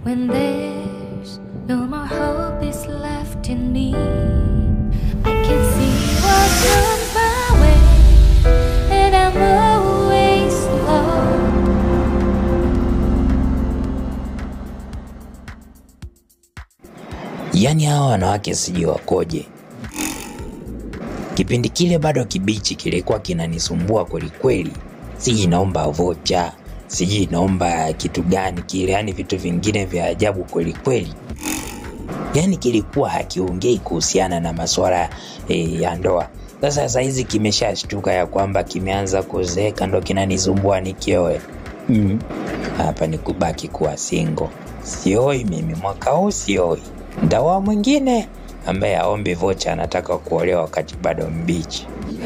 when there's no more hope is left in me. I can see what comes my way, and I'm always alone. Yaani hawa wanawake sijui wakoje. Kipindi kile bado kibichi kilikuwa kinanisumbua kwelikweli, sijui naomba vocha, sijui naomba kitu gani kile, yaani vitu vingine vya ajabu kwelikweli. Yaani kilikuwa hakiongei kuhusiana na masuala e, ya ndoa. Sasa saizi kimeshashtuka ya kwamba kimeanza kuzeeka, ndo kinanisumbua nikioe. Mm. Hapa ni kubaki kuwa single. Sioi mimi mwaka huu sioi. Ndawa mwingine ambaye aombi vocha anataka kuolewa wakati bado mbichi.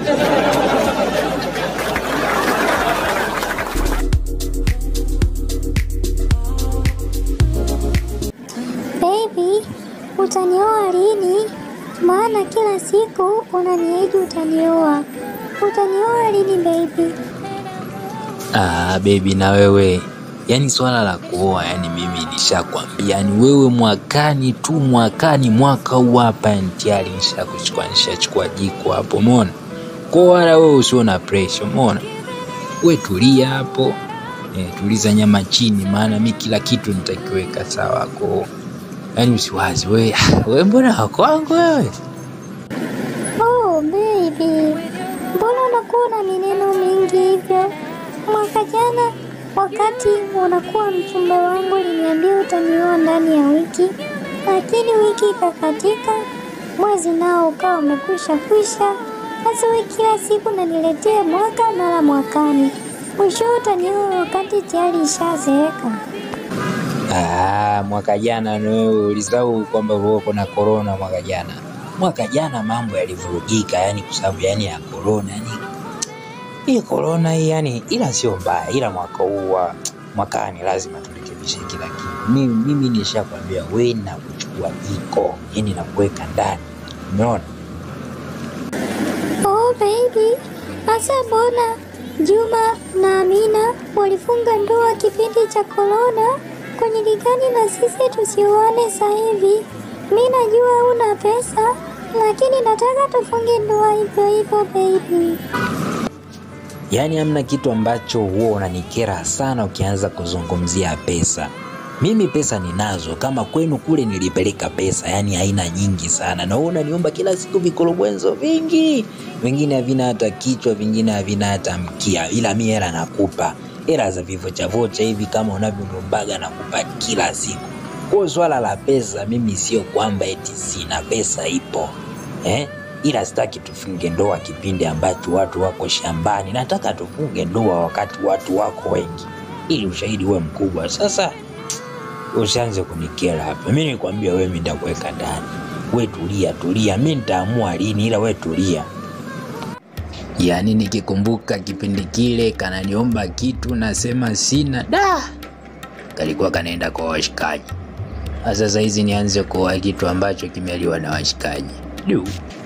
Baby, utanioa lini? Maana kila siku unaniahidi utanioa. Utanioa lini baby? Ah, baby na wewe yaani swala la kuoa yani mimi nishakwambia yani wewe mwakani tu mwakani mwaka huu hapa yani tayari nishakuchukua nishachukua jiko hapo umeona kwa wala wewe usio na pressure umeona we tulia hapo eh, tuliza nyama chini maana mi kila kitu nitakiweka sawa ko yani usiwazi we we mbona wako wangu wewe Oh baby, mbona unakuwa na mineno mingi hivyo? Mwaka jana wakati unakuwa mchumba wangu uliniambia utanioa ndani ya wiki, lakini wiki ikakatika, mwezi nao ukawa umekwisha kwisha. Sasa wewe kila siku naniletea mwaka mara mwakani, mwisho utanioa wakati tayari ishazeeka. Ah, mwaka jana na wewe ulisahau kwamba ulikuwa na corona mwaka jana. Mwaka jana mambo yalivurugika, yani kwa sababu yani ya corona, yani hii corona hii yani, ila sio mbaya, ila mwaka huu wa mwakani lazima turekebishe kila kitu. Mimi, mimi nishakwambia wewe na kuchukua jiko, yani na kuweka ndani, umeona? Oh baby, hasa mbona Juma na Amina walifunga ndoa kipindi cha korona? Kwenye ligani na sisi tusioane sasa hivi. Mi najua una pesa, lakini nataka tufunge ndoa hivyo hivyo baby. Yaani hamna kitu ambacho huwa unanikera sana ukianza kuzungumzia pesa. Mimi pesa ninazo, kama kwenu kule nilipeleka pesa, yani haina nyingi sana, na wewe unaniomba kila siku vikorobwenzo vingi, vingine havina hata kichwa, vingine havina hata mkia, ila mi hela nakupa hela za vivocha vocha hivi kama unavyoniombaga nakupa kila siku. Kwa hiyo swala la pesa, mimi sio kwamba eti sina pesa, ipo eh? ila sitaki tufunge ndoa kipindi ambacho watu wako shambani. Nataka tufunge ndoa wakati watu wako wengi, ili ushahidi uwe mkubwa. Sasa usianze kunikera hapa. Mi nikwambia wewe, mi nitakuweka ndani. We tulia tulia, mi nitaamua lini, ila we tulia. Yaani nikikumbuka kipindi kile kananiomba kitu nasema sina, da kalikuwa kanaenda kwa washikaji. Sasa hizi nianze kuoa kitu ambacho kimeliwa na washikaji du